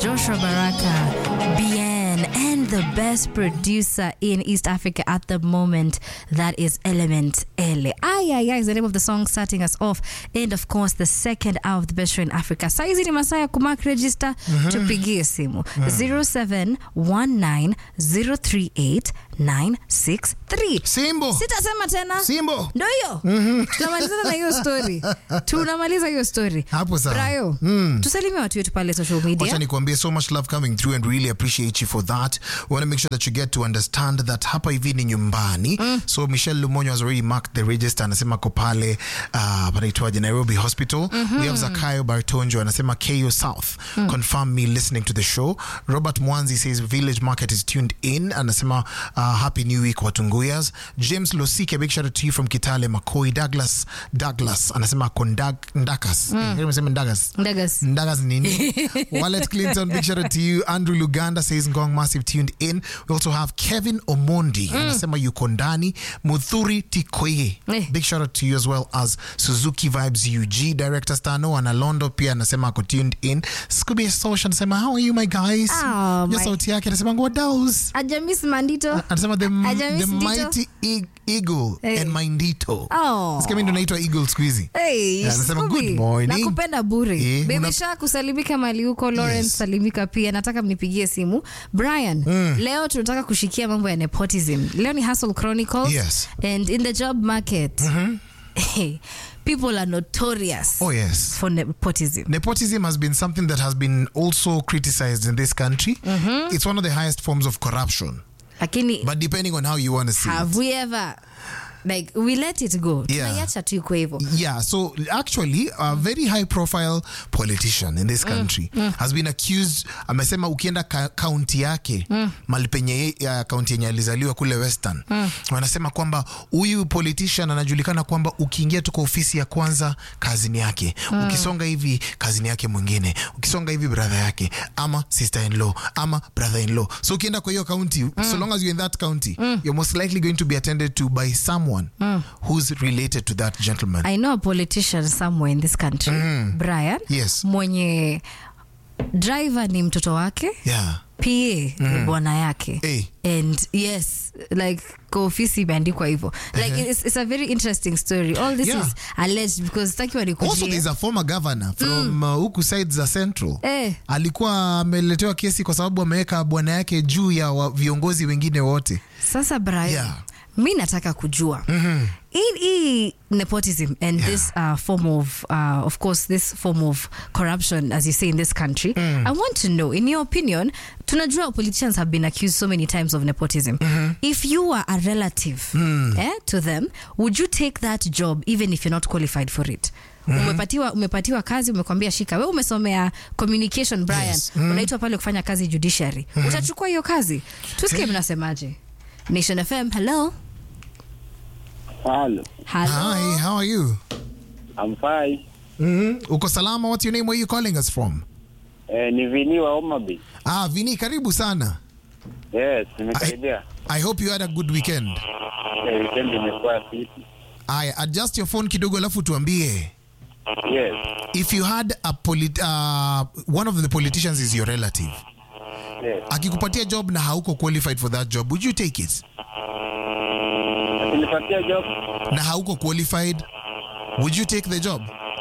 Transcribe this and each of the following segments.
Joshua Baraka, BN, and the best producer in East Africa at the moment, that is Element Ele. Ay, ay, ay is the name of the song starting us off. And of course, the second hour of the best show in Africa. Saizi ni masaa ya kumark register, tupigie simu 0719038963. Simbo. Sitasema tena. Simbo. Ndo hiyo. Tunamalizana na hiyo story. Tunamaliza hiyo story. Hapo sawa. Brayo, tusalimie watu wetu pale social Wacha media. nikuambie so much love coming through and really appreciate you for that. We want to make sure that you get to understand that hapa hivi ni nyumbani. So Michelle Lumonyo has already marked the register anasema ko pale uh, panaitwaje Nairobi Hospital. We have Zakayo Bartonjo anasema KO South. Confirm me listening to the show. Robert Mwanzi says Village Market is tuned in. Anasema uh, happy new week Watunguyas. James Losike big shout out to you from Kitale Makoi. Douglas Douglas anasema kondak ndakas. Mm. Ndakas. Ndagas. Ndagas nini? Wallet Clinton, big shout out to you. Andrew Luganda says Ngong Massive tuned in. We also have Kevin Omondi, anasema yuko ndani. Muthuri Tikoye, Eh. big shout out to you as well as Suzuki Vibes UG. Director Stano Analondo pia anasema ako tuned in. Scooby Social anasema how are you my guys? Oh, Your my- sauti yake anasema ngodaus. Ajamis Mandito. Anasema the, Ajamis the Ndito. mighty e- eagle Eh. and my ndito. Oh. Sikia mimi ndo naitwa eagle siku hizi. Hey, Yeah, anasema, Scooby, good morning. nakupenda bure Eh, Baby una- Shark kusalimika mali huko Lawrence Yes. salimika pia nataka mnipigie simu Brian leo tunataka kushikia mambo ya nepotism leo ni Hustle Chronicles Yes. and in the job market people are notorious Oh yes. for nepotism Nepotism has been something that has been also criticized in this country. It's one of the highest forms of corruption, lakini but depending on how you want to see it. have we ever like we let it go Yeah. tunaiacha tu iko hivyo Yeah, so actually, a very high profile politician in this country has been accused. Amesema ukienda ka- kaunti yake mali penye ye- ya kaunti yenye alizaliwa kule Western, wanasema kwamba huyu politician anajulikana kwamba ukiingia tu kwa ofisi ya kwanza kazini yake, ukisonga hivi kazini yake mwingine, ukisonga hivi brother yake ama sister in law ama brother in law. So ukienda kwa hiyo county, so long as you're in that county, you're most likely going to be attended to by someone who's related to that gentleman. I know a politician somewhere in this country Brian Yes. mwenye driver ni mtoto wake Yeah. pa ni bwana yake Eh. and yes like kwa ofisi imeandikwa hivyo like it's, it's a very interesting story all this Yeah. is alleged because sitaki Also, wanikujie there's a former governor from uh, huku side za Central. Eh. Alikuwa ameletewa kesi kwa sababu ameweka bwana yake juu ya wa, viongozi wengine wote. sasa Brian Yeah. mi nataka kujua hii hii nepotism and Yeah. this uh, form of uh, of course this form of corruption as you say in this country i want to know in your opinion tunajua politicians have been accused so many times of nepotism if you are a relative eh, to them would you take that job even if you're not qualified for it umepatiwa umepatiwa kazi umekwambia shika we umesomea communication brian Yes. unaitwa pale kufanya kazi judiciary utachukua hiyo kazi tusikie mnasemaje nation fm hello Hello, hello Hi, how are you? I'm fine. Uko salama? What's your name? Where are you calling us from? Eh, ni Vini wa Homa Bay. Ah, Vini, karibu sana. Yes, nimekaribia. I hope you had a good weekend. Eh, weekend imekuwa fiti. Aya, adjust your phone kidogo alafu tuambie. Yes. If you had a polit uh, one of the politicians is your relative. Yes. Akikupatia job na hauko qualified for that job, would you take it? Akinipatia job, Na hauko qualified, would you take the job?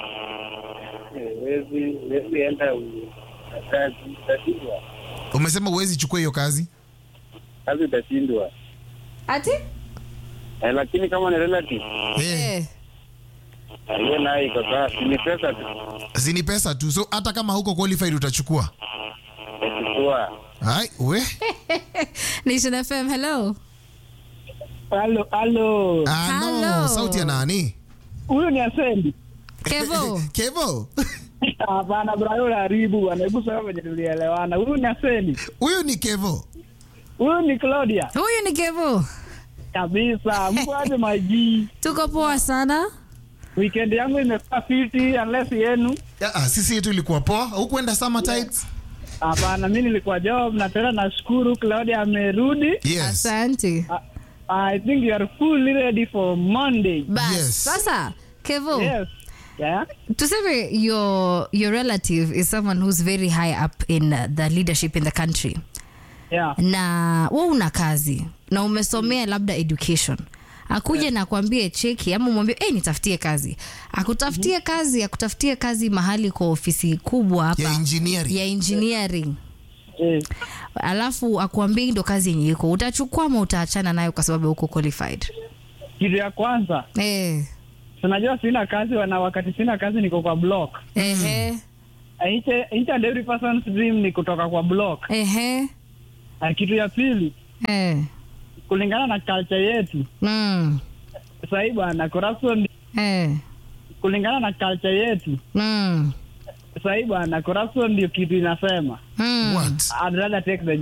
eh, wezi wezi enda u- kazi utashindwa. Umesema uwezi chukua hiyo kazi? Kazi utashindwa. ati Eh, lakini kama ni relative, Eh, eh. eh, hiyo nayo iko sawa. Si ni pesa tu. si ni pesa tu. So hata kama hauko qualified utachukua. Utachukua. Hai, we? nation fm hello Halo, halo. Ah, no, Hello. sauti ya nani? Huyu ni Asendi. kevo Kevo. Hapana, bro, haribu bwana. Hebu sema venye tulielewana. Huyu ni Asendi. Huyu ni Kevo. Huyu ni Claudia. huyu ni kevo Kabisa. Mko aje maji? tuko poa sana Weekend yangu imekuwa fiti unless yenu. Ah, sisi yetu ilikuwa poa. Hukuenda summer tights? Hapana, mimi nilikuwa job na tena nashukuru Claudia amerudi. Yes. asante I, I think you are fully ready for Monday. bas Yes. sasa kevo Yes. Yeah? tuseme your your relative is someone who's very high up in uh, the leadership in the country Yeah. na we una kazi na umesomea labda education akuje na kuambie cheki ama umwambie hey, nitafutie kazi akutafutie kazi akutafutie kazi mahali kwa ofisi kubwa hapa ya engineering ya engineering Eh. alafu akuambie hii ndo kazi yenye iko utachukua ama utaachana nayo kwa sababu uko qualified Kitu ya kwanza, eh, tunajua sina kazi na wakati sina kazi niko kwa block. ehe, Each, each and every person's dream ni kutoka kwa block. ehe, Na kitu ya pili, eh, kulingana na culture yetu mm, sahii bwana, corruption eh, kulingana na culture yetu mm, sahii bwana, corruption ndio kitu inasema. mm. what I'd rather take the